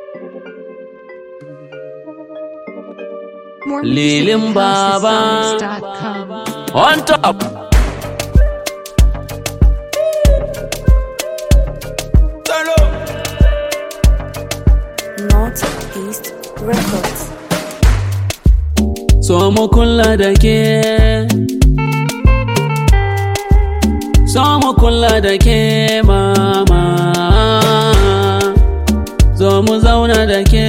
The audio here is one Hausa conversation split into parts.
More Lilin music at Baba. houseofsongs.com. On top. Northeast Records. So mu kula da ke. So mu kula da ke mama. Zo mu zauna da ke.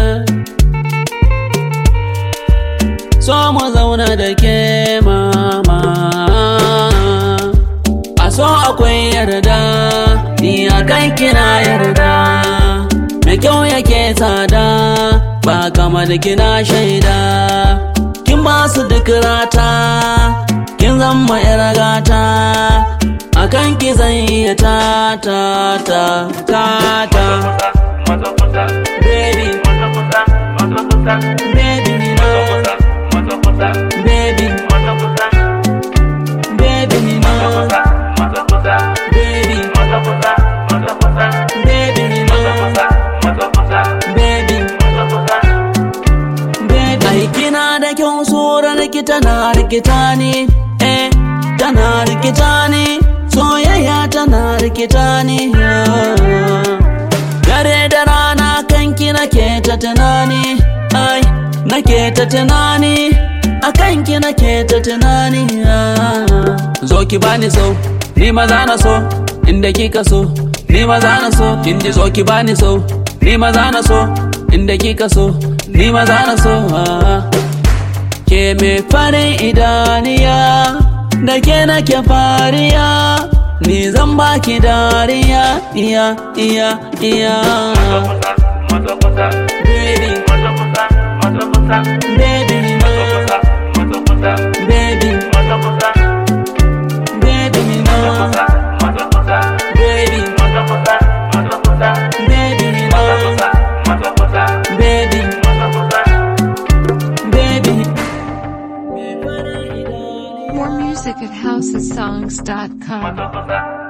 So mu zauna da ke mama. A so akwai yarda, ni a kan kina yarda. Mai kyau yake tsada, ba kama da kina shaida. Kin ba su duk rata, kin zama yar gata. A kan ki zan iya ta ta ta ta ta. Baby, baby, ni na. Baby, baby, ni na. Baby, baby, ni na. Baby, baby. Ai kina da kyau tsoron ki tana rikita ni, eh, tana rikita ni, soyayya tana rikita ni. Dare da rana kanki nake ta tunani, ai, nake ta tunani, a kanki nake ta tunani. Zo ki bani so, ni maza na so, inda kika so, ni maza na so, kin ji zo ki bani so, ni maza na so, inda kika so, ni maza na so. Ke me farin idaniya, da ke nake fariya, ni zan baki dariya, iya, iya, iya. Baby, baby, no. Baby, baby, no. Baby, baby, no. Baby, baby. More music at houseofsongs.com.